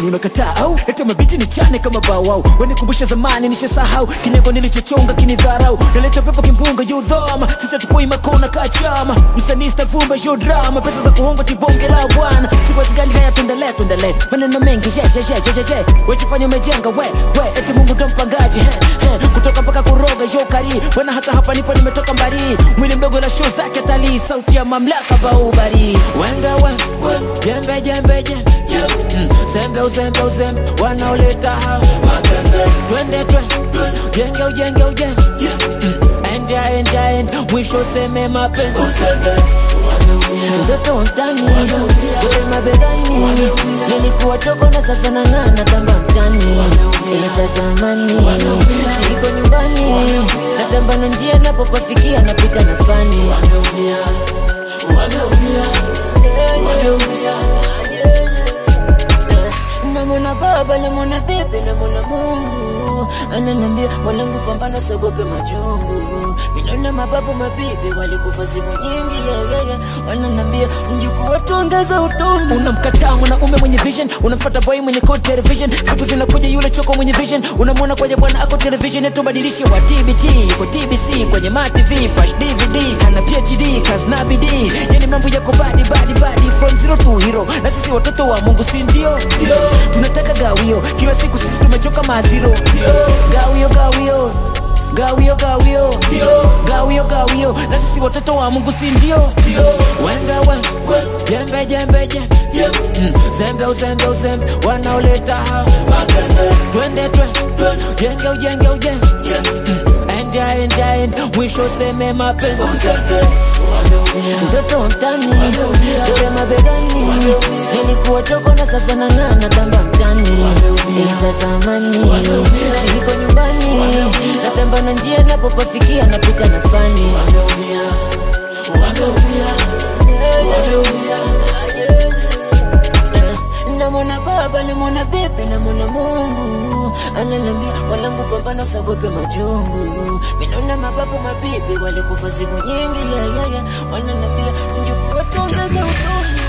nini unakataa au lete mabiti ni chane kama bawau wanikumbusha zamani nishasahau kinyago nilichochonga kinidharau naleta pepo kimbunga yudhama sasa tupoi makona kachama msanii stavumba yo drama pesa za kuhonga tibonge la bwana siwezi gani haya tuendelee tuendelee maneno mengi je je je je je je wechifanya umejenga we we eti mungu ndo mpangaji he, he. kutoka mpaka kuroga yo kari bwana hata hapa nipo nimetoka mbali mwili mdogo na show zake talii sauti ya mamlaka baubari wenga we we jembe jembe jembe Mm, zembe uzembe uzembe wanaoleta hao twende twende jenge ujenge ujenge Mm, enda enda enda mwisho useme mapenzi mtoto wa mtani dore mabegani nilikuwa choko na sasa nang'ana tamba mtani ila za zamani niko nyumbani natamba na njia napopafikia napita na fani namwona baba namwona bibi namwona mungu ananambia mwanangu pambana sogope majungu minona mababu mabibi walikufa siku nyingi yeyeye wananambia mjukuu watuongeza utundu unamkataa mwanaume mwenye vision unamfata boy mwenye code television siku zinakuja yule choko mwenye vision unamwona kwenye bwana ako television etubadilishe wa tbt yuko tbc kwenye matv flash dvd ana phd kazi na bidii yani mambo yako badi badi badi from zero to hero na sisi watoto wa mungu si ndio tunataka gawio kila siku sisi tumechoka maziro gawio gawio gawio gawio gawio gawio na sisi watoto wa mungu si ndio wenga wenga jembe jembe jembe Mm, zembe uzembe uzembe wanaoleta hao twende twende jenge ujenge ujenge Mm, enda enda enda mwisho useme mapenzi mtoto wa mtani dore mabegani nilikuwa choko na sasa nang'ana tamba mtani ila za zamani niko nyumbani natamba na njia napopafikia napita na fani namwona baba namwona bibi namwona mungu ananambia mwanangu pambana usagope majungu minona mababu mabibi walikufa siku nyingi yeyeye wananambia mjukuu watuongeza utundu